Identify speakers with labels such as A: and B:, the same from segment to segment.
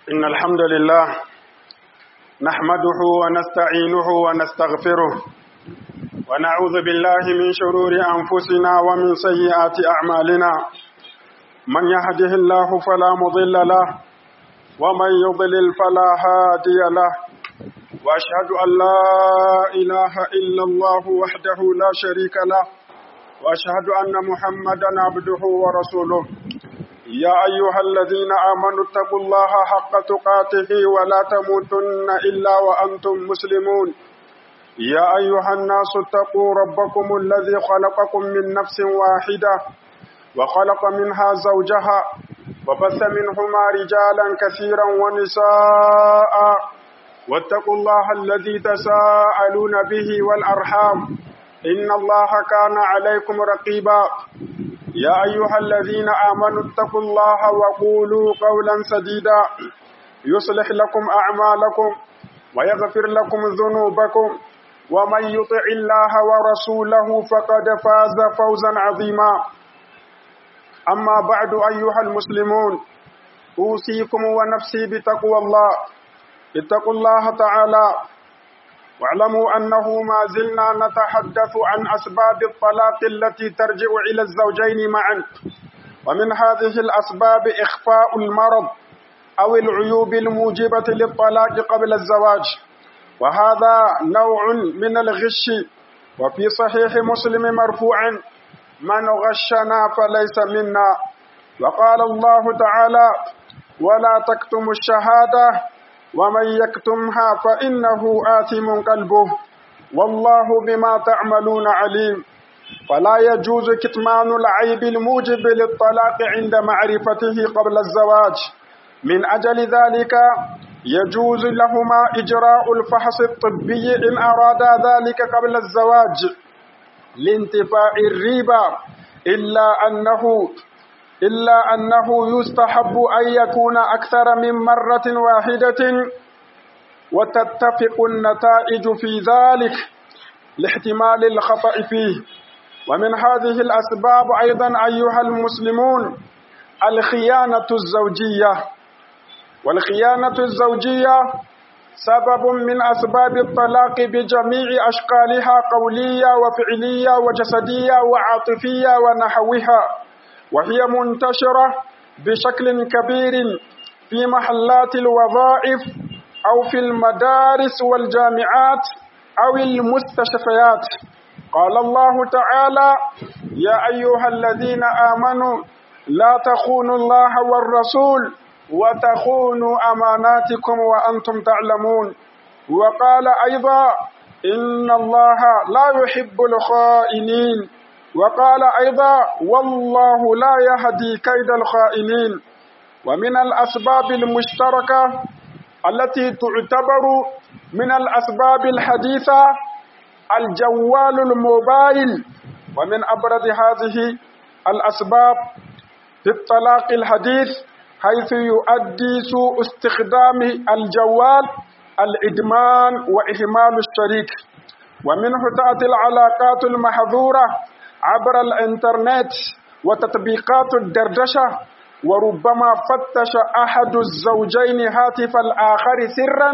A: إن الحمد لله نحمده ونستعينه ونستغفره ونعوذ بالله من شرور أنفسنا ومن سيئات أعمالنا من يهده الله فلا مضل له ومن يضلل فلا هادي له وأشهد أن لا إله إلا الله وحده لا شريك له وأشهد أن محمدا عبده ورسوله يا أيها الذين آمنوا اتقوا الله حق تقاته ولا تموتن إلا وأنتم مسلمون يا أيها الناس اتقوا ربكم الذي خلقكم من نفس واحدة وخلق منها زوجها وبث منهما رجالا كثيرا ونساء واتقوا الله الذي تساءلون به والأرحام إن الله كان عليكم رقيبا يا أيها الذين آمنوا اتقوا الله وقولوا قولا سديدا يصلح لكم أعمالكم ويغفر لكم ذنوبكم ومن يطع الله ورسوله فقد فاز فوزا عظيما أما بعد أيها المسلمون أوصيكم ونفسي بتقوى الله اتقوا الله تعالى واعلموا أنه ما زلنا نتحدث عن أسباب الطلاق التي ترجع إلى الزوجين معا ومن هذه الأسباب إخفاء المرض أو العيوب الموجبة للطلاق قبل الزواج وهذا نوع من الغش وفي صحيح مسلم مرفوعا من غشنا فليس منا وقال الله تعالى ولا تكتموا الشهاده ومن يكتمها فإنه آثم قلبه والله بما تعملون عليم فلا يجوز كتمان العيب الموجب للطلاق عند معرفته قبل الزواج من أجل ذلك يجوز لهما إجراء الفحص الطبي إن أرادا ذلك قبل الزواج لانتفاء الريبة إلا أنه إلا أنه يستحب أن يكون أكثر من مرة واحدة وتتفق النتائج في ذلك لاحتمال الخطأ فيه ومن هذه الأسباب أيضا أيها المسلمون الخيانة الزوجية والخيانة الزوجية سبب من أسباب الطلاق بجميع أشكالها قولية وفعلية وجسدية وعاطفية ونحوها وهي منتشرة بشكل كبير في محلات الوظائف أو في المدارس والجامعات أو المستشفيات قال الله تعالى يا أيها الذين آمنوا لا تخونوا الله والرسول وتخونوا أماناتكم وأنتم تعلمون وقال أيضا إن الله لا يحب الخائنين وقال أيضا والله لا يهدي كيد الخائنين ومن الأسباب المشتركة التي تعتبر من الأسباب الحديثة الجوال الموبايل ومن أبرز هذه الأسباب في الطلاق الحديث حيث يؤدي سوء استخدام الجوال الإدمان وإهمال الشريك ومنه تأتي العلاقات المحظورة عبر الانترنت وتطبيقات الدردشة وربما فتش أحد الزوجين هاتف الآخر سرا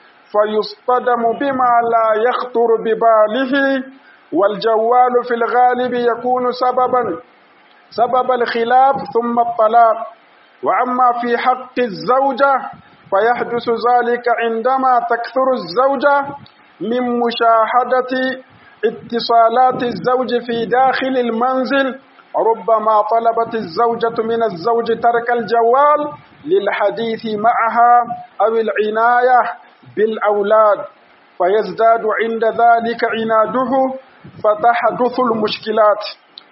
A: فيصطدم بما لا يخطر بباله والجوال في الغالب يكون سببا سبب الخلاف ثم الطلاق وأما في حق الزوجة فيحدث ذلك عندما تكثر الزوجة من مشاهدة اتصالات الزوج في داخل المنزل ربما طلبت الزوجة من الزوج ترك الجوال للحديث معها أو العناية بالأولاد فيزداد عند ذلك عناده فتحدث المشكلات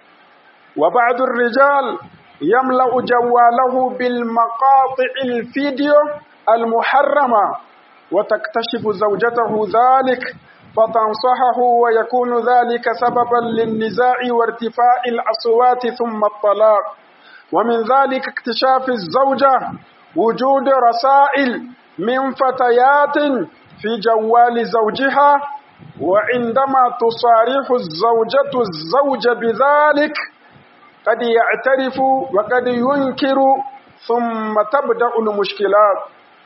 A: وبعض الرجال يملأ جواله بالمقاطع الفيديو المحرمة وتكتشف زوجته ذلك فتنصحه ويكون ذلك سببا للنزاع وارتفاع الأصوات ثم الطلاق ومن ذلك اكتشاف الزوجة وجود رسائل من فتيات في جوال زوجها وعندما تصارح الزوجة الزوج بذلك قد يعترف وقد ينكر ثم تبدأ المشكلات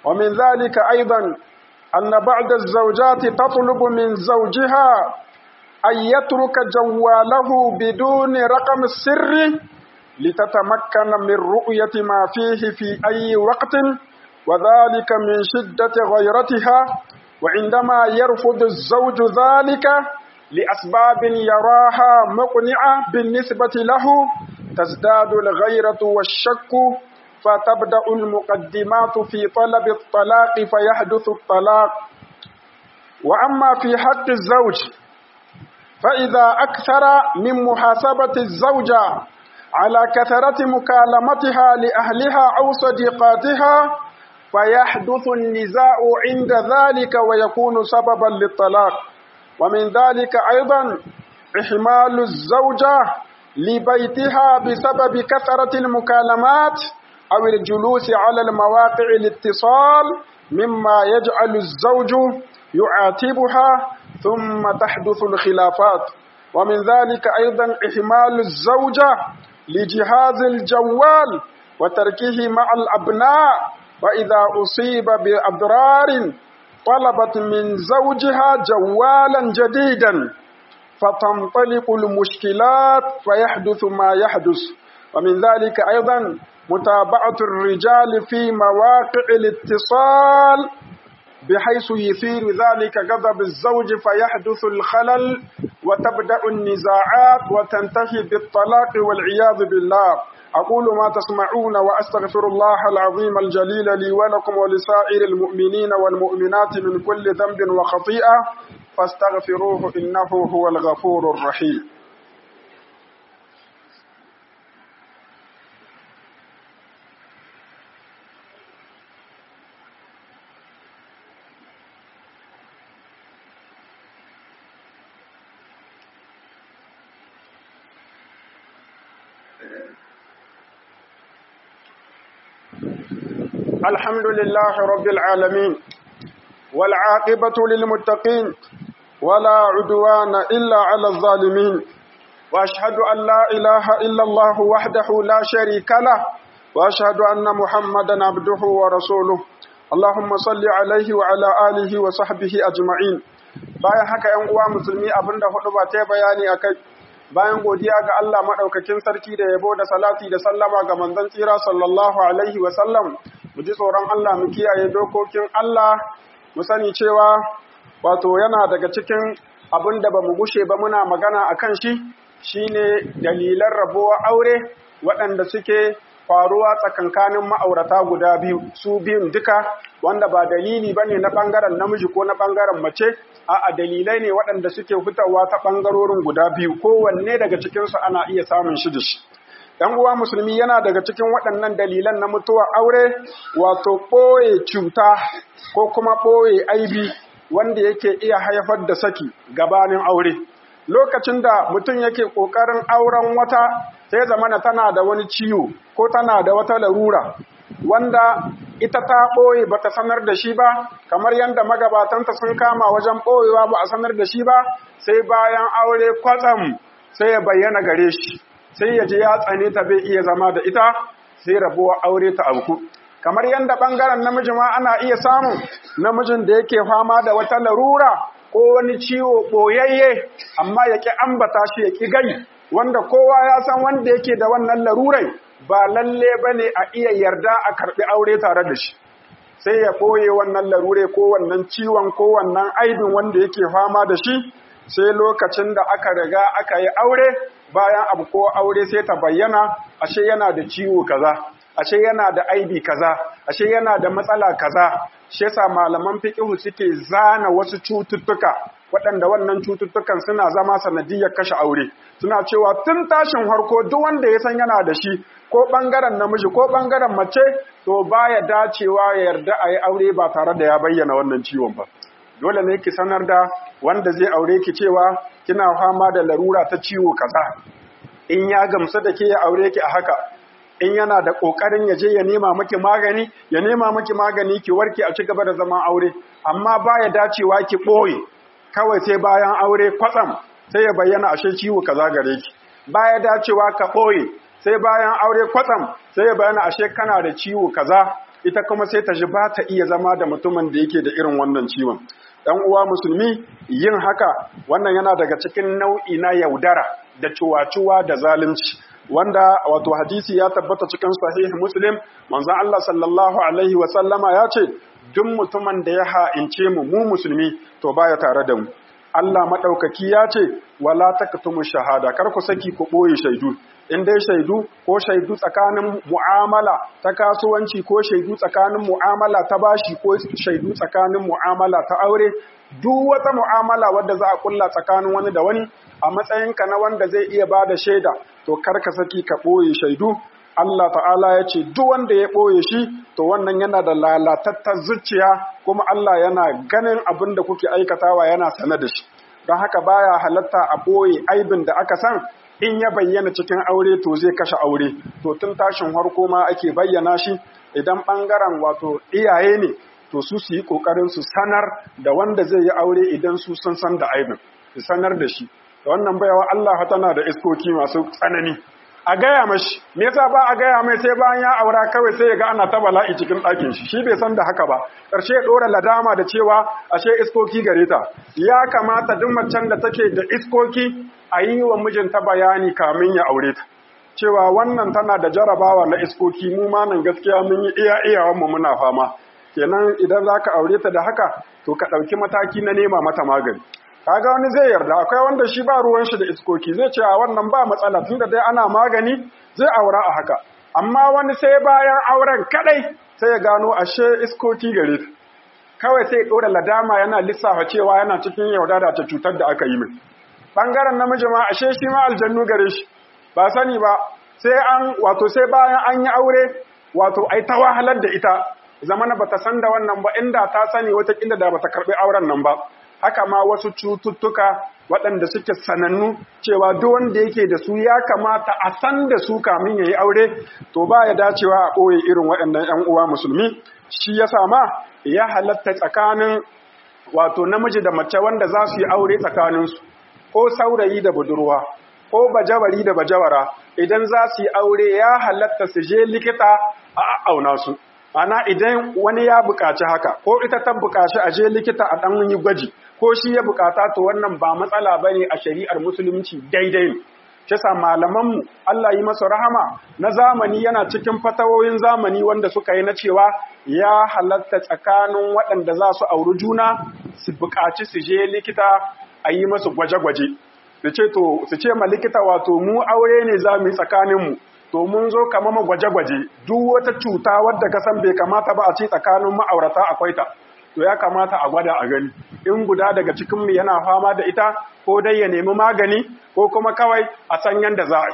A: ومن ذلك أيضا أن بعض الزوجات تطلب من زوجها أن يترك جواله بدون رقم السر لتتمكن من رؤية ما فيه في أي وقت وذلك من شدة غيرتها وعندما يرفض الزوج ذلك لأسباب يراها مقنعة بالنسبة له تزداد الغيرة والشك فتبدأ المقدمات في طلب الطلاق فيحدث الطلاق وأما في حق الزوج فإذا أكثر من محاسبة الزوجة على كثرة مكالمتها لأهلها أو صديقاتها فيحدث النزاع عند ذلك ويكون سببا للطلاق ومن ذلك أيضا إحمال الزوجة لبيتها بسبب كثرة المكالمات أو الجلوس على المواقع الاتصال مما يجعل الزوج يعاتبها ثم تحدث الخلافات ومن ذلك أيضا إحمال الزوجة لجهاز الجوال وتركه مع الأبناء وإذا أصيب بأضرار طلبت من زوجها جوالا جديدا فتنطلق المشكلات فيحدث ما يحدث ومن ذلك أيضا متابعة الرجال في مواقع الاتصال بحيث يثير ذلك غضب الزوج فيحدث الخلل وتبدأ النزاعات وتنتهي بالطلاق والعياذ بالله أقول ما تسمعون وأستغفر الله العظيم الجليل لي ولكم ولسائر المؤمنين والمؤمنات من كل ذنب وخطيئة فاستغفروه إنه هو الغفور الرحيم الحمد لله رب العالمين والعاقبة للمتقين ولا عدوان إلا على الظالمين وأشهد أن لا إله إلا الله وحده لا شريك له وأشهد أن محمدا عبده ورسوله اللهم صل عليه وعلى آله وصحبه أجمعين bayan haka ‘yan uwa musulmi abinda hudu ba ta bayani a kai bayan godiya ga Allah maɗaukakin sarki da yabo da salati da sallama ga manzon tsira sallallahu alaihi wasallam mu ji tsoron Allah mu kiyaye dokokin Allah mu sani cewa wato yana daga cikin abin da ba mu gushe ba muna magana a kan shi shine dalilan rabuwa aure waɗanda suke faruwa tsakankanin ma'aurata guda biyu su biyun duka wanda ba dalili ba ne na ɓangaren namiji ko na ɓangaren mace a'a dalilai ne waɗanda suke fitowa ta ɓangarorin guda biyu kowanne daga cikinsu ana iya samun shi da shi ‘yan uwa musulmi yana daga cikin waɗannan dalilan na mutuwa aure wato ɓoye cuta ko kuma ɓoye aibi wanda yake iya haifar da saki gabanin aure lokacin da mutum yake ƙoƙarin auren wata sai zamana tana da wani ciwo ko tana da wata larura wanda ita ta ɓoye ba ta sanar da shi ba kamar yadda magabatanta sun kama wajen ɓoyewa ba a sanar da shi ba sai bayan aure kwatsam sai ya bayyana gare shi sai ya je ya tsane ta bai iya zama da ita sai rabuwa aure ta auku kamar yadda ɓangaren namiji ma ana iya samun namijin da yake fama da wata larura ko wani ciwo ɓoyayye amma ya ƙi ambata shi ya ƙi gai wanda kowa ya san wanda yake da wannan larurai ba lalle ba ne a iya yarda a karɓi aure tare da shi sai ya ɓoye wannan larure ko wannan ciwon ko wannan aibin wanda yake fama da shi sai lokacin da aka riga aka yi aure bayan abu ko aure sai ta bayyana ashe yana da ciwo kaza ashe yana da aibi kaza ashe yana da matsala kaza shi yasa malaman fiqh suke zana wasu cututtuka waɗanda wannan cututtukan suna zama sanadiyar kashe aure suna cewa tun tashin harko duk wanda ya san yana da shi ko ɓangaren namiji ko ɓangaren mace to baya dacewa ya yarda a yi aure ba tare da ya bayyana wannan ciwon ba dole ne ki sanar da wanda zai aure ki cewa kina fama da larura ta ciwo kaza in ya gamsu da ke ya aure ki a haka in yana da kokarin ya je ya nema miki magani ya nema miki magani ki warke a cigaba da zaman aure amma baya dacewa ki boye kawai sai bayan aure kwatsam sai ya bayyana ashe ciwo kaza gare ki baya dacewa ka boye sai bayan aure kwatsam sai ya bayyana ashe kana da ciwo kaza ita kuma sai ta ji ba ta iya zama da mutumin da yake da irin wannan ciwon ɗan uwa musulmi yin haka wannan yana daga cikin nau'i na yaudara da cuwa-cuwa da zalunci wanda wato hadisi ya tabbata cikin sahih muslim manzon Allah sallallahu alaihi wa sallama ya ce duk mutumin da ya ha'ince mu mu musulmi to baya tare da mu Allah maɗaukaki ya ce, wala taktumu shahada, kar ku saki ku ɓoye shaidu, in dai shaidu ko shaidu tsakanin mu'amala ta kasuwanci ko shaidu tsakanin mu'amala ta bashi ko shaidu tsakanin mu'amala ta aure, duk wata mu'amala wadda za a kulla tsakanin wani da wani a matsayinka na wanda zai iya ba da shaida, to kar ka saki ka ɓoye shaidu, Allah ta'ala ya ce duk wanda ya ɓoye shi to wannan yana da lalatattar zuciya kuma Allah yana ganin abin da kuke aikatawa yana sane da shi don haka baya halatta a ɓoye aibin da aka san in ya bayyana cikin aure to zai kashe aure to tun tashin harko ma ake bayyana shi idan ɓangaren wato iyaye ne to su su yi ƙoƙarin su sanar da wanda zai yi aure idan su sun san da aibin su sanar da shi da wannan baiwa Allah tana da iskoki masu tsanani a gaya mashi me yasa ba a gaya mai sai bayan ya aura kawai sai ya ga ana ta bala'i cikin ɗakin shi shi bai san da haka ba ƙarshe ya ɗora ladama da cewa ashe iskoki gare ta ya kamata duk macen da take da iskoki a yi wa mijinta bayani kamin ya aure ta cewa wannan tana da jarabawa na iskoki mu ma nan gaskiya mun yi iya iyawan mu muna fama kenan idan zaka aure ta da haka to ka ɗauki mataki na nema mata magani kaga wani zai yarda akwai wanda shi ba ruwan shi da iskoki zai ce a wannan ba matsala tunda dai ana magani zai aura a haka amma wani sai bayan auren kadai sai ya gano ashe iskoki gare ta kawai sai ya dora ladama yana lissafa cewa yana cikin yaudara ta cutar da aka yi mai bangaren namiji ma ashe shi ma aljannu gare shi ba sani ba sai an wato sai bayan an yi aure wato ai ta wahalar da ita zamana bata san da wannan ba inda ta sani wata kila da bata karbi auren nan ba haka ma wasu cututtuka waɗanda suke sanannu cewa duk wanda yake da su ya kamata a san da su kamin ya yi aure to ba ya dacewa a ɓoye irin waɗannan 'yan uwa musulmi shi ya sama ya halatta tsakanin wato namiji da mace wanda za su yi aure tsakaninsu ko saurayi da budurwa ko bajawari da bajawara idan za su yi aure ya halatta su je likita a auna su ana idan wani ya buƙaci haka ko ita ta buƙaci a je likita a ɗan yi gwaji ko shi ya buƙata to wannan ba matsala ba ne a shari'ar musulunci daidai ne shi sa malamanmu Allah yi masa rahama na zamani yana cikin fatawoyin zamani wanda suka yi na cewa ya halatta tsakanin waɗanda za su auri juna su buƙaci su je likita a yi masu gwaje-gwaje su ce to su ce ma likita wato mu aure ne za mu yi tsakaninmu to mun zo kama ma gwaje-gwaje duk wata cuta wadda ka san bai kamata ba a ce tsakanin ma'aurata akwai ta to ya kamata a gwada a gani in guda daga cikin mu yana fama da ita ko dai ya nemi magani ko kuma kawai a san yanda za a yi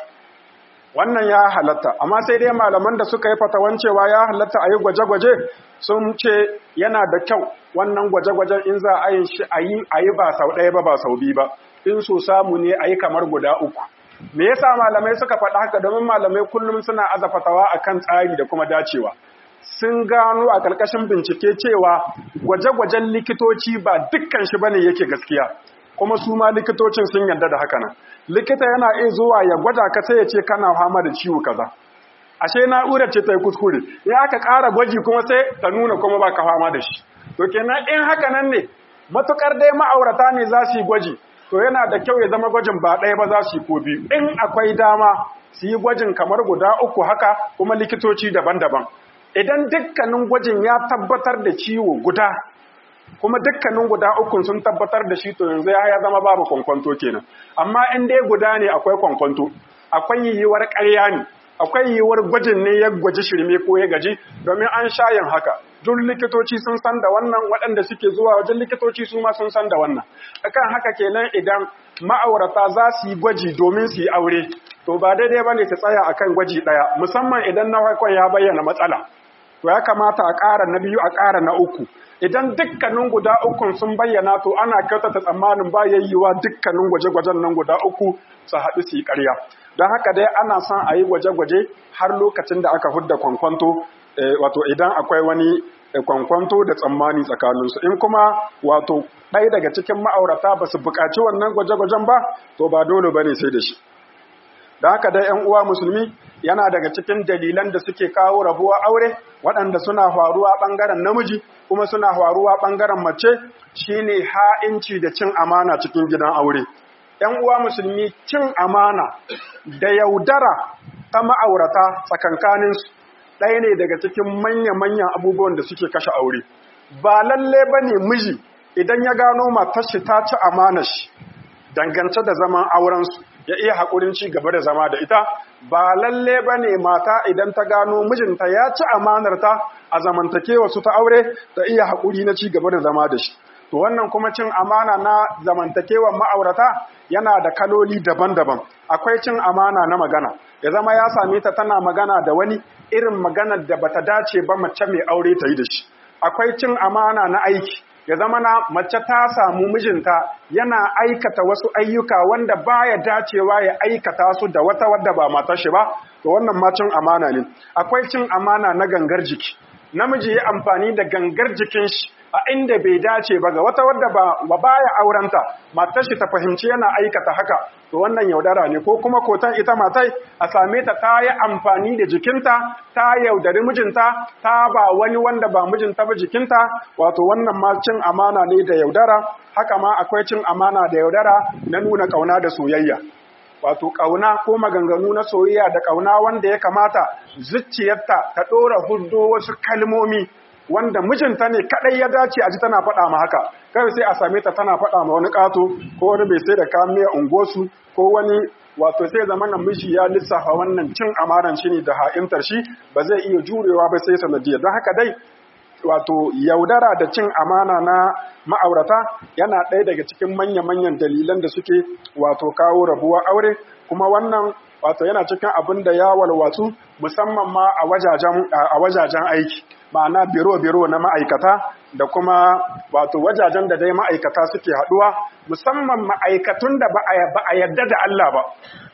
A: wannan ya halatta amma sai dai malaman da suka yi fatawan cewa ya halatta a yi gwaje-gwaje sun ce yana da kyau wannan gwaje-gwajen in za a yi shi a yi ba sau ɗaya ba ba sau biyu ba in so samu ne a yi kamar guda uku me yasa malamai suka faɗa haka domin malamai kullum suna aza fatawa akan tsari da kuma dacewa sun gano a ƙarƙashin bincike cewa gwaje-gwajen likitoci ba dukkan shi bane yake gaskiya kuma su ma likitocin sun yarda da haka nan likita yana iya zuwa ya gwada ka sai ya ce kana fama da ciwo kaza ashe na'urar ce ta yi kuskure in aka ƙara gwaji kuma sai ta nuna kuma ba ka fama da shi to kenan in haka nan ne matukar dai ma'aurata ne za su yi gwaji to yana da kyau ya zama gwajin ba ɗaya ba za su yi ko biyu in akwai dama su yi gwajin kamar guda uku haka kuma likitoci daban-daban idan dukkanin gwajin ya tabbatar da ciwo guda kuma dukkanin guda uku sun tabbatar da shi to yanzu ya zama babu kwankwanto kenan amma in dai guda ne akwai kwankwanto akwai yiwuwar ƙarya ne akwai yiwuwar gwajin ne ya gwaji shirme ko ya gaji domin an shayin haka duk likitoci sun san da wannan waɗanda suke zuwa wajen likitoci su ma sun san da wannan akan haka kenan idan ma'aurata za su yi gwaji domin su yi aure to ba daidai ba ne ta tsaya akan gwaji ɗaya musamman idan na farkon ya bayyana matsala to ya kamata a ƙara na biyu a ƙara na uku idan dukkanin guda ukun sun bayyana to ana kyautata tsammanin ba yayyuwa dukkanin gwaje-gwajen nan guda uku su haɗu su yi ƙarya don haka dai ana son a yi gwaje-gwaje har lokacin da aka hudda kwankwanto wato idan akwai wani kwankwanto da tsammani tsakaninsu in kuma wato ɗaya daga cikin ma'aurata ba su buƙaci wannan gwaje-gwajen ba to ba dole ba ne sai da shi da haka dai ‘yan uwa musulmi yana daga cikin dalilan da suke kawo rabuwa aure waɗanda suna faruwa ɓangaren namiji kuma suna faruwa ɓangaren mace shine ha'inci da cin amana cikin gidan aure ‘yan uwa musulmi cin amana da yaudara ta ma'aurata tsakankaninsu ɗaya ne daga cikin manya-manyan abubuwan da suke kashe aure ba lalle ba ne miji idan ya gano matar shi ta ci amana shi dangance da zaman aurensu ya iya haƙurin ci gaba da zama da ita ba lalle ba ne mata idan ta gano mijinta ya ci amanarta a zamantakewa su ta aure ta iya haƙuri na ci gaba da zama da shi to wannan kuma cin amana na zamantakewar ma'aurata yana da kaloli daban-daban akwai cin amana na magana ya zama ya same ta tana magana da wani irin maganar da bata dace ba mace mai aure ta yi da shi akwai cin amana na aiki ya zama na mace ta samu mijinta yana aikata wasu ayyuka wanda baya dacewa ya aikata su da wata wadda ba matar shi ba to wannan ma cin amana ne akwai cin amana na gangar jiki namiji ya amfani da gangar jikin shi a inda bai dace ba ga wata wadda ba baya aurenta matar shi ta fahimci yana aikata haka to wannan yaudara ne ko kuma kotan ita matai a same ta ta yi amfani da jikinta ta yaudari mijinta ta ba wani wanda ba mijinta ba jikinta wato wannan ma cin amana ne da yaudara haka ma akwai cin amana da yaudara na nuna kauna da soyayya wato ƙauna ko maganganu na soyayya da ƙauna wanda ya kamata zuciyarta ta ɗora huddo wasu kalmomi wanda mijinta ne kaɗai ya dace a ji tana faɗa ma haka kai sai a same ta tana faɗa ma wani ƙato ko wani bai sai da kayan miya unguwarsu ko wani wato sai zama nan miji ya lissafa wannan cin amaran shi ne da ha'intar shi ba zai iya jurewa ba sai sanadiyar don haka dai wato yaudara da cin amana na ma'aurata yana ɗaya daga cikin manya-manyan dalilan da suke wato kawo rabuwa aure kuma wannan wato yana cikin abin da ya walwatsu musamman ma a wajajen aiki ma'ana biro-biro na ma'aikata da kuma wato wajajen da dai ma'aikata suke haɗuwa musamman ma'aikatun da ba a yarda da Allah ba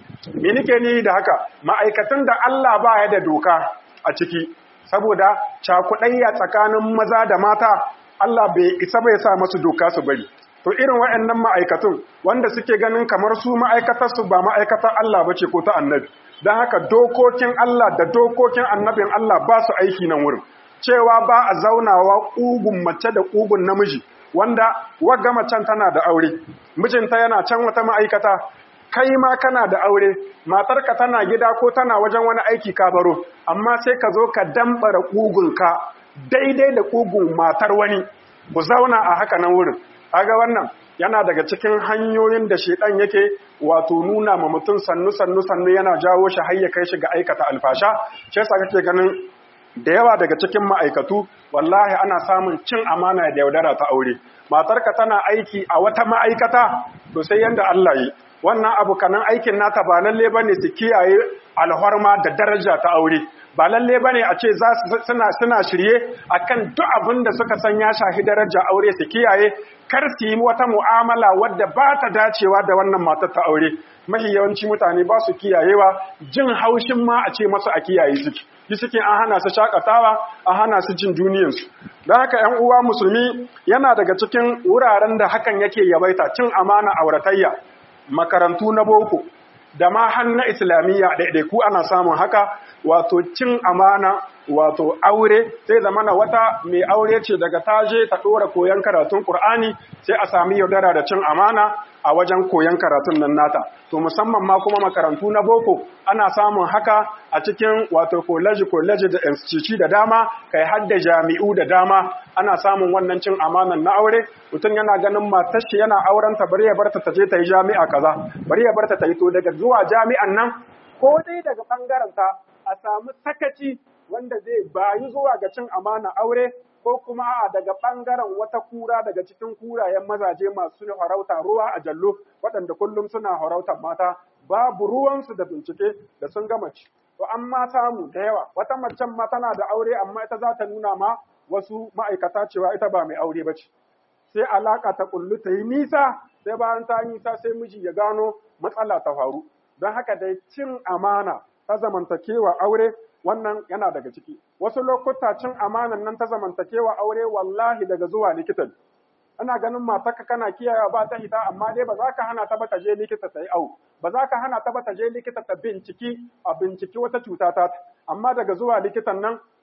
A: me nike ni da haka ma'aikatun da Allah ba ya da doka a ciki saboda cakuɗayya tsakanin maza da mata Allah bai isa bai sa masu doka su bari to irin waɗannan ma'aikatun wanda suke ganin kamar su ma'aikatar su ba ma'aikatar Allah bace ko ta annabi dan haka dokokin Allah da dokokin annabin Allah ba su aiki nan wurin cewa ba a zaunawa ƙugun mace da ƙugun namiji wanda wagga macen tana da aure mijinta yana can wata ma'aikata kai ma kana da aure matarka tana gida ko tana wajen wani aiki ka baro amma sai ka zo ka dambara ƙugunka daidai da ƙugun matar wani ku zauna a haka nan wurin aga wannan yana daga cikin hanyoyin da shedan yake wato nuna ma mutum sannu sannu sannu yana jawo shi har ya kai shi ga aikata alfasha shi yasa kake ganin da yawa daga cikin ma'aikatu wallahi ana samun cin amana da yaudara ta aure matarka tana aiki a wata ma'aikata to sai yanda Allah yi wannan abu kanan aikin nata ba lalle bane su kiyaye alhorma da daraja ta aure ba lalle bane a ce za suna suna shirye akan duk abin da suka san ya shahi daraja aure su kiyaye kar su yi wata mu'amala wadda ba ta dacewa da wannan matar ta aure mahi yawanci mutane ba su kiyayewa jin haushin ma a ce masu a kiyaye suke yi suke an hana su shakatawa an hana su jin duniyarsu don haka ‘yan uwa musulmi yana daga cikin wuraren da hakan yake yabaita cin amana auratayya makarantu na boko da ma na islamiyya ɗaiɗaiku ana samun haka wato cin amana wato aure sai zamana wata mai aure ce daga taje ta ɗora koyon karatun ƙur'ani sai a sami yaudara da cin amana a wajen koyon karatun nan nata to musamman ma kuma makarantu na boko ana samun haka a cikin wato college college da institute da dama kai har da jami'u da dama ana samun wannan cin amanan na aure mutum yana ganin matar shi yana auren ta bari ya barta ta je ta yi jami'a kaza bari ya barta ta yi to daga zuwa jami'an nan ko dai daga bangaren ta a samu sakaci wanda zai bayi zuwa ga cin amana aure ko kuma a daga ɓangaren wata kura daga cikin kurayen mazaje masu harauta ruwa a jallo waɗanda kullum suna harautar mata babu ruwansu da bincike da sun gama ci. To an ma samu da yawa wata macen ma tana da aure amma ita za ta nuna ma wasu ma'aikata cewa ita ba mai aure ba ce. Sai alaƙa ta kullu ta yi nisa sai bayan ta yi nisa sai miji ya gano matsala ta faru. Don haka dai cin amana ta zamantakewa aure wannan yana daga ciki wasu lokuta cin amanan nan ta zamantakewa aure wallahi daga zuwa likitan ana ganin matarka kana kiyaye ba ta hita amma dai ba za ka hana ta ba ta je likita ta yi au ba za ka hana ta ba ta je likita ta binciki a binciki wata cuta ta amma daga zuwa likitan nan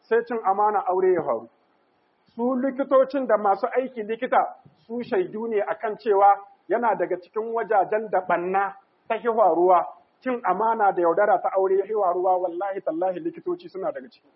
A: sai cin amana aure ya faru su likitocin da masu aiki likita su shaidu ne akan cewa yana daga cikin wajajen da banna ta hiwaruwa cin amana da yaudara ta aure ya hiwaruwa wallahi tallahi likitoci suna daga ciki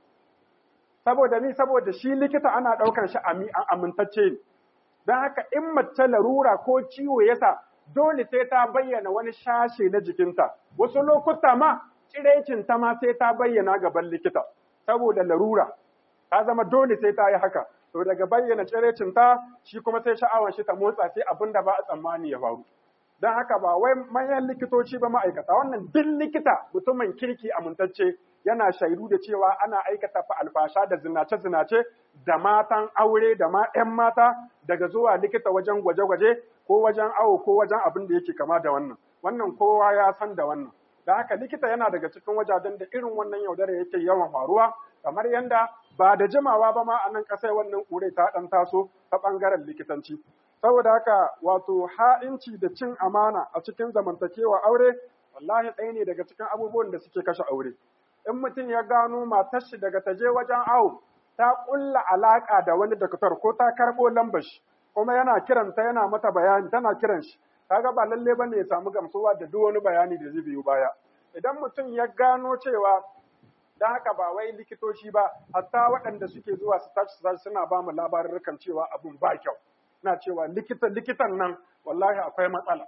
A: saboda ni saboda shi likita ana ɗaukar shi amintacce ne don haka in mace larura ko ciwo yasa dole sai ta bayyana wani shashe na jikinta wasu lokuta ma ta ma sai ta bayyana gaban likita saboda larura ta zama dole sai ta yi haka to daga bayyana ta shi kuma sai sha'awar shi ta motsa sai abin da ba a tsammani ya faru don haka ba wai manyan likitoci ba ma'aikata wannan duk likita mutumin kirki amintacce yana shaidu da cewa ana aikata fa alfasha da zinace-zinace da matan aure da ma 'yan mata daga zuwa likita wajen gwaje-gwaje ko wajen awo ko wajen abin da yake kama da wannan wannan kowa ya san da wannan da haka likita yana daga cikin wajajen da irin wannan yaudara yake yawan faruwa kamar yanda ba da jimawa ba ma a nan ƙasar wannan ƙure ta ɗan taso ta ɓangaren likitanci saboda haka wato ha'inci da cin amana a cikin zamantakewa aure wallahi ɗaya ne daga cikin abubuwan da suke kashe aure in mutum ya gano matar shi daga taje wajen awo ta ƙulla alaƙa da wani daktar ko ta karɓo lambar shi kuma yana kiranta yana mata bayani tana kiran shi kaga ba lalle bane ya samu gamsuwa da duk wani bayani da zai biyo baya idan mutum ya gano cewa dan haka ba wai likitoci ba hatta waɗanda suke zuwa su tashi su suna ba mu labarurrukan cewa abun ba kyau na cewa likitan likitan nan wallahi akwai matsala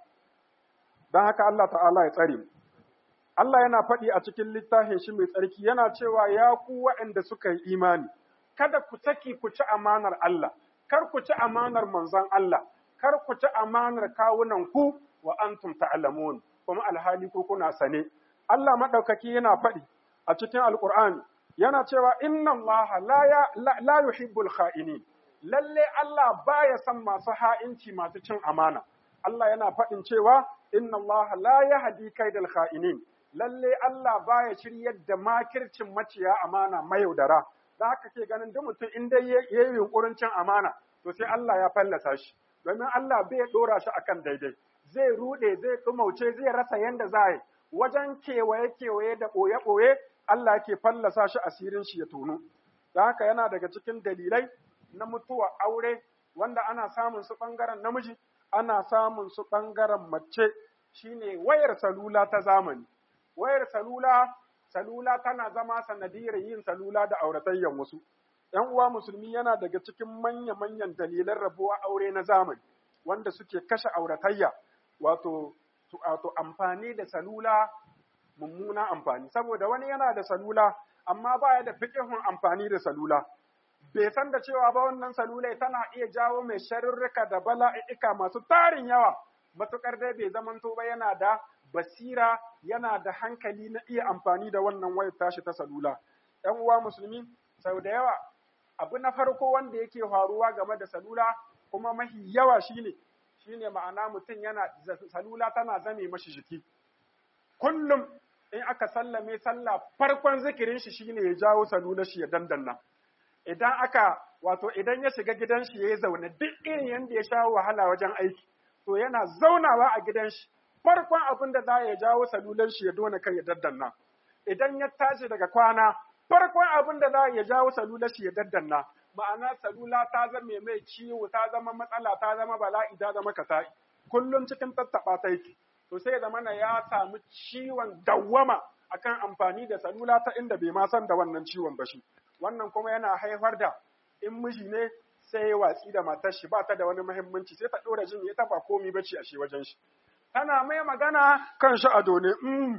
A: dan haka Allah ta'ala ya tsare mu Allah yana faɗi a cikin littafin shi mai tsarki yana cewa ya ku waɗanda suka yi imani kada ku saki ku ci amanar Allah kar ku ci amanar manzon Allah kar ku ci amanar kawunan ku wa antum ta'lamun kuma alhali ku kuna sane Allah madaukaki yana faɗi a cikin alqur'ani yana cewa inna Allah la ya la yuhibbul kha'inin lalle Allah baya son masu ha'inci masu cin amana Allah yana faɗin cewa inna Allah la yahdi kaidal kha'inin lalle Allah baya shiryar da makircin maciya amana mayaudara da haka ke ganin duk mutum in dai yayi yunkurin cin amana to sai Allah ya fallasa shi domin Allah bai dora shi akan daidai zai rude zai dumauce zai rasa yanda za yi wajen kewaye kewaye da boye boye Allah yake fallasa shi asirin shi ya tono da haka yana daga cikin dalilai na mutuwa aure wanda ana samun su bangaren namiji ana samun su bangaren mace shine wayar salula ta zamani wayar salula salula tana zama sanadiyar yin salula da auratayyan wasu ‘yan uwa musulmi yana daga cikin manya-manyan dalilan rabuwa aure na zamani wanda suke kashe auratayya wato wato amfani da salula mummuna amfani saboda wani yana da salula amma baya da fiƙihun amfani da salula bai san da cewa ba wannan salula tana iya jawo mai sharurruka da bala'ika masu tarin yawa matuƙar dai bai zamanto ba yana da basira yana da hankali na iya amfani da wannan wayar tashi ta salula. ‘Yan uwa musulmi, sau da yawa, abu na farko wanda yake faruwa game da salula kuma mahi yawa shine, shine ma'ana mutum yana salula tana zame mashi jiki. Kullum in aka sallame sallah farkon zikirin shi shine ya jawo salula shi ya dandanna. Idan aka wato idan ya shiga gidan shi ya yi zaune duk irin yanda ya sha wahala wajen aiki, to yana zaunawa a gidan shi farkon abin da za ya jawo salulan shi ya dona kai ya daddanna idan ya tashi daga kwana farkon abin da za ya jawo salulan shi ya daddanna ma'ana salula ta zama mai ciwo ta zama matsala ta zama bala'i ta zama kasa'i kullum cikin tattaba ta yake to sai zama na ya samu ciwon dawwama akan amfani da salula ta inda bai ma san da wannan ciwon ba shi wannan kuma yana haifar da in miji ne sai ya watsi da matar shi ba ta da wani muhimmanci sai ta dora jin ita ba komi bace a shi wajen shi tana mai magana kan shi ado ne,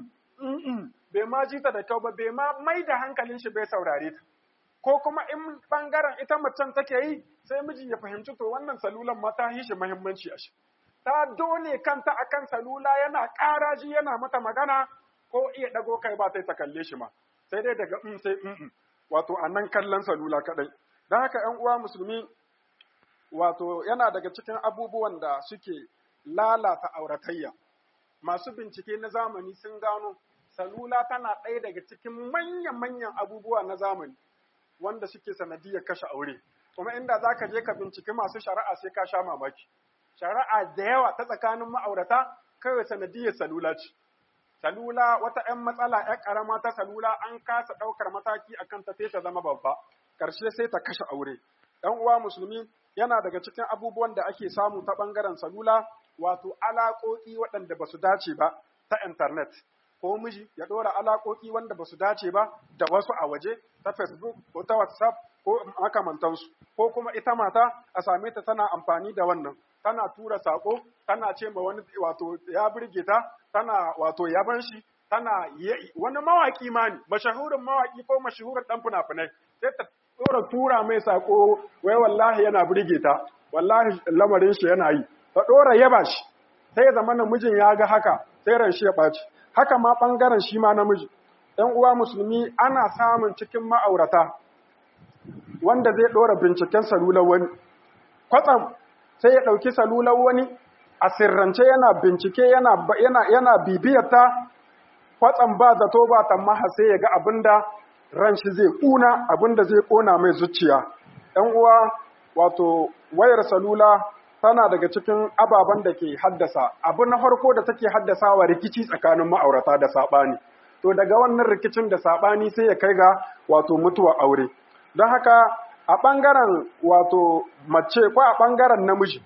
A: bai ma ji ta da kyau ba, bai ma mai da hankalin shi bai saurare ta. Ko kuma in ɓangaren ita macen take yi, sai miji ya fahimci to wannan salulan ma ta shi muhimmanci a shi. Ta dole kanta akan salula yana ƙara ji yana mata magana ko iya ɗago kai ba sai ta kalle shi ma. Sai dai daga in sai in wato a nan kallon salula kaɗai. Don haka ‘yan uwa musulmi wato yana daga cikin abubuwan da suke lalata auratayya. Masu bincike na zamani sun gano salula tana ɗaya daga cikin manyan-manyan abubuwa na zamani wanda suke sanadiyar kashe aure. Kuma inda za ka je ka binciki masu shari'a sai ka sha mamaki. Shari'a da yawa ta tsakanin ma'aurata kawai sanadiyar salula ce. salula wata ‘yan matsala ‘yan ƙarama ta salula an kasa ɗaukar mataki akan ta sai ta zama babba ƙarshe sai ta kashe aure ɗan uwa musulmi yana daga cikin abubuwan da ake samu ta ɓangaren salula wato alaƙoƙi waɗanda ba su dace ba ta intanet ko miji ya ɗora alaƙoƙi wanda ba su dace ba da wasu a waje ta facebook ko ta whatsapp ko makamantansu ko kuma ita mata a same ta tana amfani da wannan tana tura sako tana ce ma wani wato ya burge ta tana wato yaban shi tana wani mawaki ma ne mashahurin mawaki ko mashahurin dan fina-finai sai ta tura tura mai sako wai wallahi yana burge ta wallahi lamarin shi yana yi ta dora yaba shi sai zama namijin ya ga haka sai ran shi ya ɓaci haka ma ɓangaren shi ma namiji ‘yan uwa musulmi ana samun cikin ma'aurata wanda zai ɗora binciken salular wani kwatsam sai ya ɗauki salular wani a sirrance yana bincike yana, yana, yana bibiyarta kwatsam ba zato ba tammaha sai ya ga abin da ran shi zai ƙuna abin da zai ƙona mai zuciya ‘yan uwa wato wayar salula tana daga cikin ababen da ke haddasa abu na farko da take haddasawa rikici tsakanin ma'aurata da saɓani to daga wannan rikicin da saɓani sai ya kai ga wato mutuwa aure don haka a ɓangaren wato mace ko a ɓangaren namiji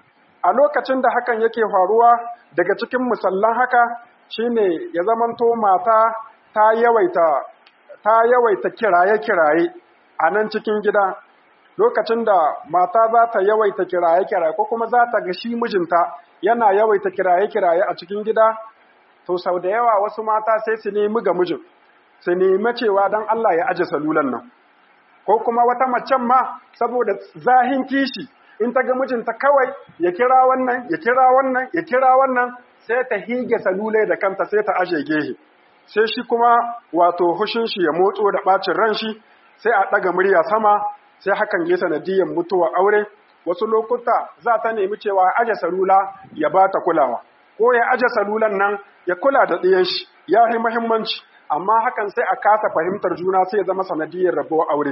A: a lokacin da hakan yake faruwa daga cikin musallan haka shine ya zamanto mata ta yawaita ta yawaita kiraye-kiraye a nan cikin gida lokacin da mata za ta yawaita kiraye-kiraye ko kuma za ta ga shi mijinta yana yawaita kiraye-kiraye a cikin gida to sau da yawa wasu mata sai su nemi ga mijin su nemi cewa don Allah ya aje salulan nan ko kuma wata macen ma saboda zahin kishi in ta ga mijinta kawai ya kira wannan ya kira wannan ya kira wannan sai ta hige salulai da kanta sai ta aje gehe sai shi kuma wato hushin shi ya motso da bacin ran shi sai a ɗaga murya sama sai hakan ya sanadiyyar mutuwar aure wasu lokuta za ta nemi cewa aje salula ya ba ta kulawa ko ya aje salulan nan ya kula da ɗiyan shi ya yi muhimmanci amma hakan sai a kasa fahimtar juna sai ya zama sanadiyyar rabuwar aure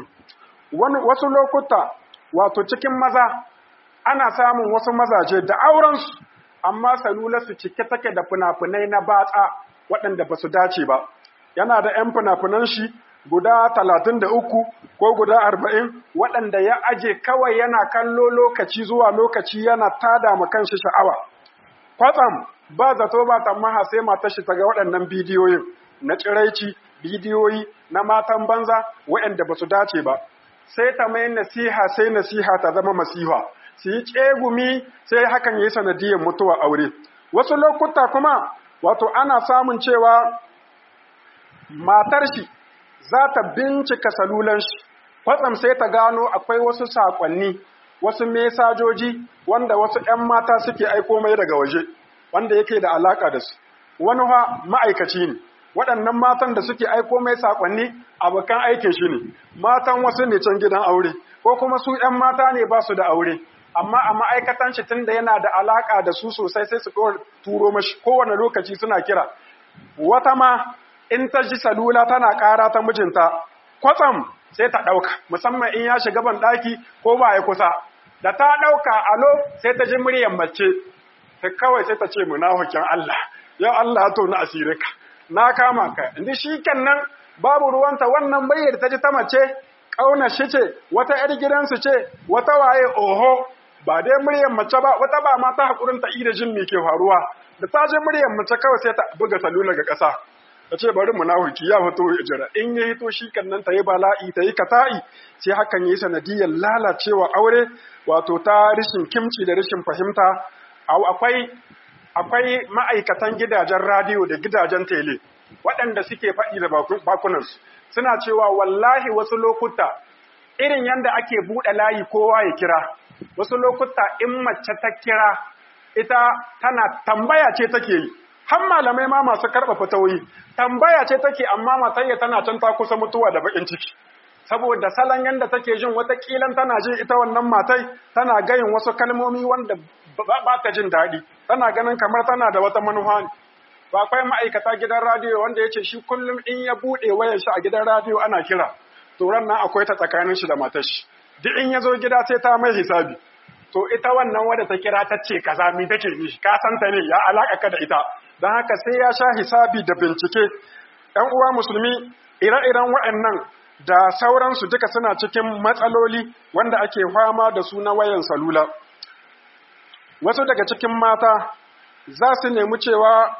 A: wasu lokuta wato cikin maza ana samun wasu mazaje da aurensu amma salularsu cike take da fina-finai na batsa waɗanda ba su dace ba yana da 'yan fina-finan shi guda talatin da uku ko guda arba'in waɗanda ya aje kawai yana kallo lokaci zuwa lokaci yana tada ma kanshi sha'awa kwatsam ba zato ba tammaha sai matar shi ta ga waɗannan bidiyoyin na tsiraici bidiyoyi na matan banza waɗanda ba su dace ba sai ta mai nasiha sai nasiha ta zama masiha su yi tsegumi sai hakan yi sanadiyar mutuwa aure wasu lokuta kuma wato ana samun cewa matar shi za ta bincika salulan shi kwatsam sai ta gano akwai wasu saƙonni wasu mesajoji wanda wasu ‘yan mata suke aiko mai daga waje wanda yake da alaƙa da su wani ha ma'aikaci ne waɗannan matan da suke aiko mai saƙonni abokan aikin shi ne matan wasu ne can gidan aure ko kuma su ‘yan mata ne ba su da aure amma a ma'aikatan shi tun da yana da alaƙa da su sosai sai su turo mashi kowane lokaci suna kira wata ma in ta ji salula tana ƙara ta mijinta kwatsam sai ta ɗauka musamman in ya shiga ban ɗaki ko ba ya kusa da ta ɗauka alo sai ta ji muryar mace ta kawai sai ta ce munafikin Allah ya Allah to na asire ka na kama ka inda shi nan babu ruwanta wannan bayyar ta ji ta mace ƙauna shi ce wata ‘yar gidansu ce wata waye oho ba dai muryar mace ba wata ba ma ta haƙurin ta ida jin me ke faruwa da ta ji muryar mace kawai sai ta buga salula ga ƙasa ta ce bari munafiki ya fito jira in ya hito shi kan nan ta yi bala'i ta yi kata'i sai hakan yi sanadiyar lalacewa aure wato ta rashin kimci da rashin fahimta akwai akwai ma'aikatan gidajen radiyo da gidajen tele waɗanda suke faɗi da bakunansu suna cewa wallahi wasu lokuta irin yadda ake buɗe layi kowa ya kira wasu lokuta in mace ta kira ita tana tambaya ce take yi har malamai ma masu karɓa fatawoyi tambaya ce take amma matayya tana can ta kusa mutuwa da bakin ciki saboda salon yanda take jin wata kilan tana jin ita wannan matai tana gayin wasu kalmomi wanda ba ta jin daɗi tana ganin kamar tana da wata manufa ne ba akwai ma'aikata gidan radiyo wanda ya ce shi kullum in ya buɗe wayar shi a gidan radiyo ana kira to ran nan akwai ta tsakanin shi da matar shi duk in ya zo gida sai ta mai hisabi to ita wannan wadda ta kira ta ce kaza mi take ni ka san ta ne ya alaka ka da ita don haka sai ya sha hisabi da bincike ‘yan uwa musulmi ire-iren waɗannan da sauransu duka suna cikin matsaloli wanda ake fama da su na wayan salula wasu daga cikin mata za su nemi cewa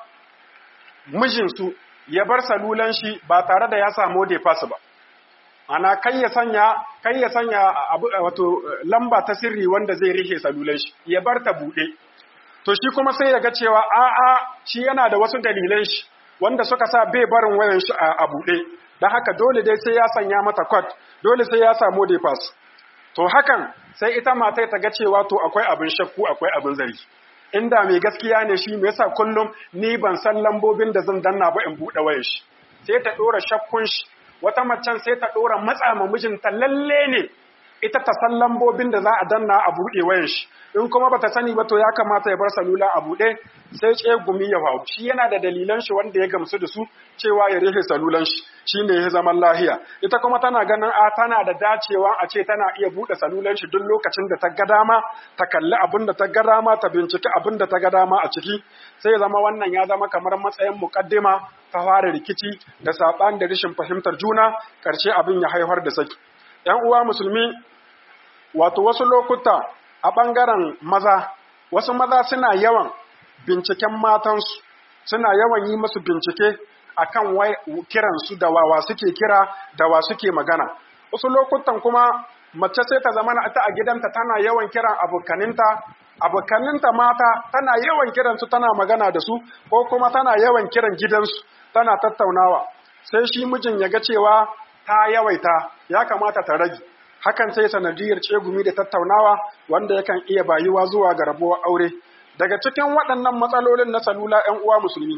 A: mijinsu ya bar salulan shi ba tare da ya samu defas ba ana kai ya sanya kai ya sanya abu wato lamba ta sirri wanda zai rike salulan shi ya bar ta bude to shi kuma sai ya ga cewa a a shi yana da wasu dalilan shi wanda suka sa bai barin wayan shi a bude dan haka dole dai sai ya sanya mata code dole sai ya samu defas to hakan sai ita matai ta ga cewa to akwai abin shakku akwai abin zargi inda mai gaskiya ne shi me yasa kullum ni ban san lambobin da zan danna ba in bude wayar shi sai ta dora shakkun shi wata macen sai ta dora matsa ma mijinta lalle ne ita ta san lambobin da za a danna a bude wayar shi in kuma bata sani ba to ya kamata ya bar salula a bude sai ce gumi ya faru shi yana da dalilan shi wanda ya gamsu da su cewa ya rufe salulan shi shine ya zaman lahiya ita kuma tana ganin a tana da dacewa a ce tana iya bude salulan shi duk lokacin da ta ga dama ta kalli abin da ta ga dama ta binciki abin da ta ga dama a ciki sai ya zama wannan ya zama kamar matsayin mukaddima ta fara rikici da saban da rashin fahimtar juna karshe abin ya haifar da saki yan uwa musulmi wato wasu lokuta a ɓangaren maza wasu maza suna yawan binciken matansu suna yawan yi musu bincike akan kiransu da wawa suke kira da wa suke magana wasu lokutan kuma mace sai ta zama ita a gidanta tana yawan kiran abokaninta abokaninta mata tana yawan kiransu tana magana da su ko kuma tana yawan kiran gidansu tana tattaunawa sai shi mijin ya ga cewa ta yawaita ya kamata ta rage hakan sai sanadiyar cegumi da tattaunawa wanda yakan iya bayuwa zuwa ga rabuwar aure daga cikin waɗannan matsalolin na salula 'yan uwa musulmi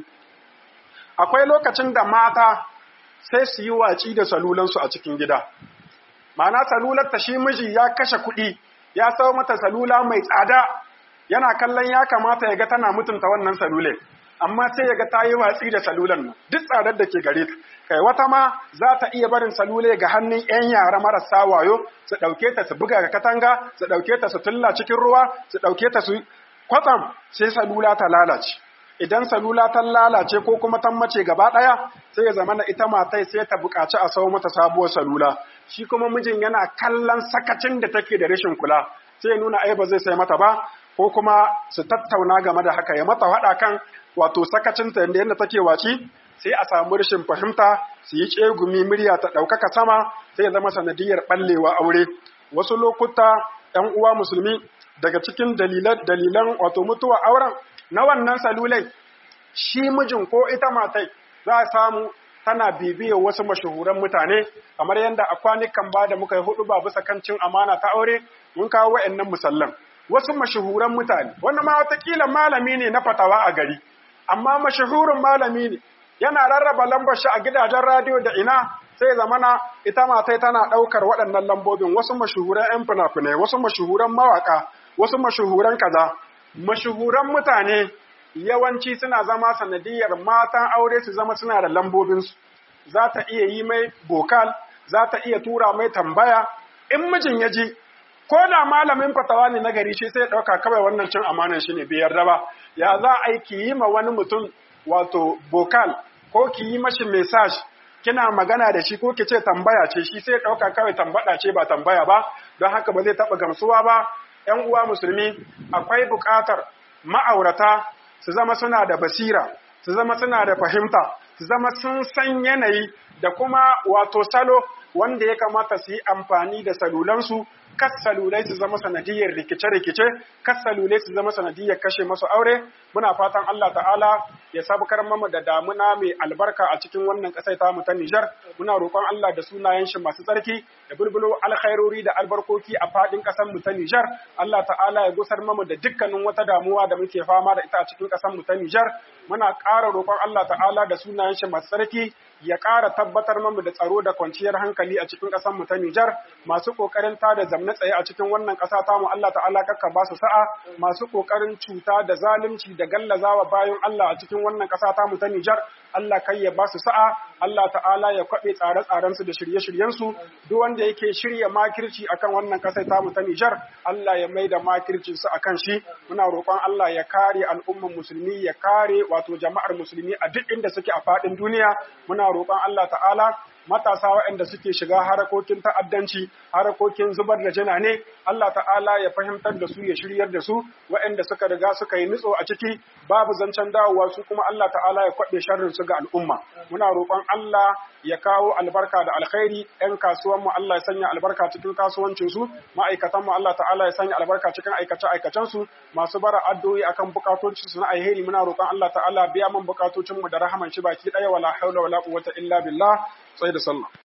A: akwai lokacin da mata sai su yi waci da salulansu a cikin gida ma'ana salular ta shi miji ya kashe kuɗi ya sau mata salula mai tsada yana kallon ya kamata ya ga tana mutunta wannan salule amma sai ya ga ta yi watsi da salulan nan duk tsadar da ke gare ta kai wata ma za ta iya barin salule ga hannun 'yan yara marasa wayo su ɗauke ta su buga ga katanga su ɗauke ta su tulla cikin ruwa su ɗauke ta su kwatsam sai salula ta lalace idan salula ta lalace ko kuma ta mace gaba ɗaya sai ya zama na ita matai sai ta buƙaci a sau mata sabuwar salula shi kuma mijin yana kallon sakacin da take da rashin kula sai ya nuna ai ba zai sai mata ba ko kuma su tattauna game da haka ya mata haɗa kan wato sakacinta da yadda take waci sai a samu rashin fahimta su yi tsegumi murya ta ɗaukaka sama sai ya zama sanadiyar ɓallewa aure wasu lokuta ‘yan uwa musulmi daga cikin dalilan wato mutuwa auren na wannan salulai shi mijin ko ita matai za a samu tana bibiyar wasu mashahuran mutane kamar yadda a kwanukan ba da muka yi hudu ba bisa kan cin amana ta aure mun kawo wa'annan musallan wasu mashahuran mutane wanda ma watakila malami ne na fatawa a gari amma mashahurin malami ne yana rarraba lambar shi a gidajen radiyo da ina sai zamana ita matai tana ɗaukar waɗannan lambobin wasu mashahuran 'yan fina-finai wasu mashahuran mawaka wasu mashahuran kaza mashahuran mutane yawanci suna zama sanadiyar matan aure su zama suna da lambobinsu za ta iya yi mai bokal za ta iya tura mai tambaya in mijin ya ji ko da malamin fatawa ne na gari shi sai ya ɗauka kawai wannan cin amanan shi ne bai yarda ba ya za a yi ki yi ma wani mutum wato bokal ko ki yi mashi message kina magana da shi ko ki ce tambaya ce shi sai ɗauka kawai tambada ce ba tambaya ba don haka ba zai taɓa gamsuwa ba ‘yan uwa musulmi akwai buƙatar ma'aurata su zama suna da basira su zama suna da fahimta su zama sun san yanayi da kuma wato salo wanda ya kamata su yi amfani da salulansu kas salulai su zama sanadiyar rikice-rikice kas salulai su zama sanadiyar kashe masu aure muna fatan Allah ta'ala ya sabukar mamu da damuna mai albarka a cikin wannan ƙasar ta mu ta Nijar muna roƙon Allah da sunayen shi masu tsarki da bulbulo alkhairori da albarkoki a fadin ƙasar mu ta Nijar Allah ta'ala ya gusar mamu da dukkanin wata damuwa da muke fama da ita a cikin ƙasar mu ta Nijar muna ƙara roƙon Allah ta'ala da sunayen shi masu tsarki ya ƙara tabbatar mamu da tsaro da kwanciyar hankali a cikin ƙasar mu ta Nijar masu ƙoƙarin ta da zamna tsaye a cikin wannan ƙasa ta mu Allah ta'ala kakka ba su sa'a masu ƙoƙarin cuta da zalunci da gallazawa bayan Allah a cikin wannan ƙasa ta mu ta Nijar Allah kai ya ba su sa'a Allah ta'ala ya kwaɓe tsare-tsarensu da shirye-shiryensu duk wanda yake shirya makirci akan wannan ƙasar tamu ta Nijar Allah ya mai da makircinsu akan shi muna roƙon Allah ya kare al'umman musulmi ya kare wato jama'ar musulmi a duk inda suke a faɗin duniya muna roƙon Allah ta'ala matasa waɗanda suke shiga harakokin ta'addanci harakokin zubar da jina ne Allah ta'ala ya fahimtar da su ya shiryar da su waɗanda suka riga suka yi nutso a ciki babu zancen dawowa su kuma Allah ta'ala ya kwaɓe sharrin su ga al'umma muna roƙon Allah ya kawo albarka da alkhairi ƴan kasuwan mu Allah ya sanya albarka cikin kasuwancin su ma'aikatan mu Allah ta'ala ya sanya albarka cikin aikace aikacen su masu bara addu'o'i akan bukatocin su na alheri muna roƙon Allah ta'ala biya mun bukatocin mu da rahaman shi baki ɗaya wala haula wala quwwata illa billah sai da sallah